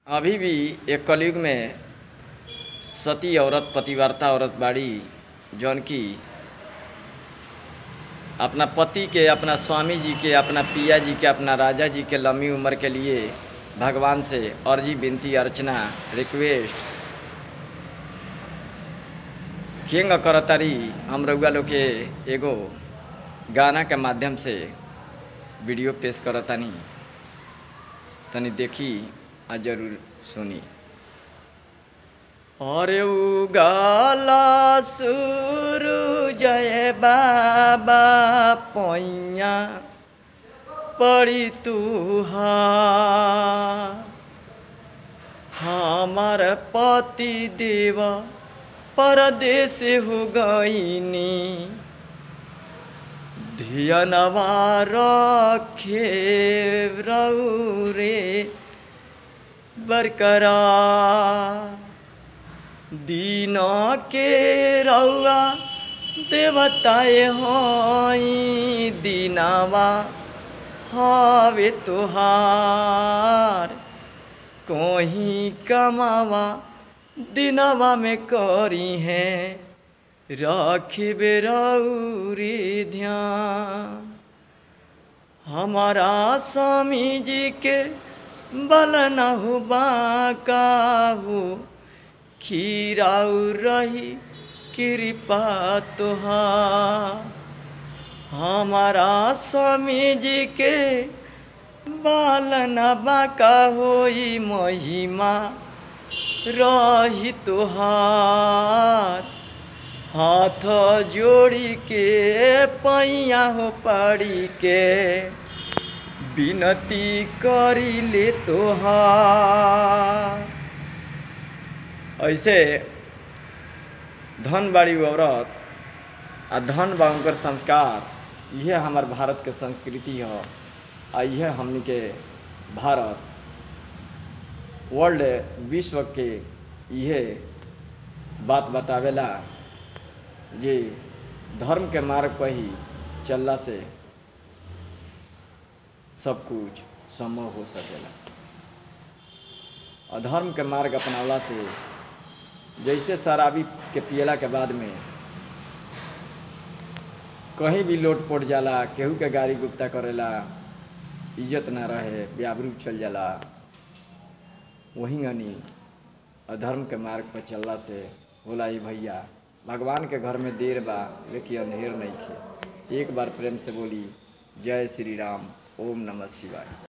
अभी भी एक कलयुग में सती औरत पतिव्रता औरत बाड़ी जौन की अपना पति के अपना स्वामी जी के अपना पिया जी के अपना राजा जी के लंबी उम्र के लिए भगवान से अर्जी विनती अर्चना रिक्वेस्ट किंग करतारी हम रउआ लोग के एगो गाना के माध्यम से वीडियो पेश करतानी तनी देखी आ जरूर सुनी अरे उगाला सुरु जय बाबा पैया पड़ी तुहा हमार पति देव परदेश हो गईनी धियनवा रखे रहू रे बरकरार दीन के रउआ देवताए हई दीनावा हवे तुहार कोही कमावा दिनवा में करी है रखबे रौरी ध्यान हमारा स्वामी जी के बल न हो बाका हो खीराउ रही कृपा तुहार हमारा स्वामी जी के बाल न बाका होई महिमा रही तुहार हाथ जोड़ी के पैया हो पड़ी के विनती करी ले तोहार ऐसे धन बाड़ी औरत आ धन बा उनकर संस्कार यह हमार भारत के संस्कृति है आ यह हमनी के भारत वर्ल्ड विश्व के यह बात बतावेला जे धर्म के मार्ग पर ही चलला से सब कुछ संभव हो सकेला अधर्म के मार्ग अपनावला से जैसे शराबी के पियला के बाद में कहीं भी लोट पोट जाला केहू के गाड़ी गुप्ता करेला इज्जत ना रहे व्यावरू चल जाला वहीं गनी अधर्म के मार्ग पर चलला से होला ये भैया भगवान के घर में देर बा लेकिन अंधेर नहीं खे एक बार प्रेम से बोली जय श्री राम ओम नमः शिवाय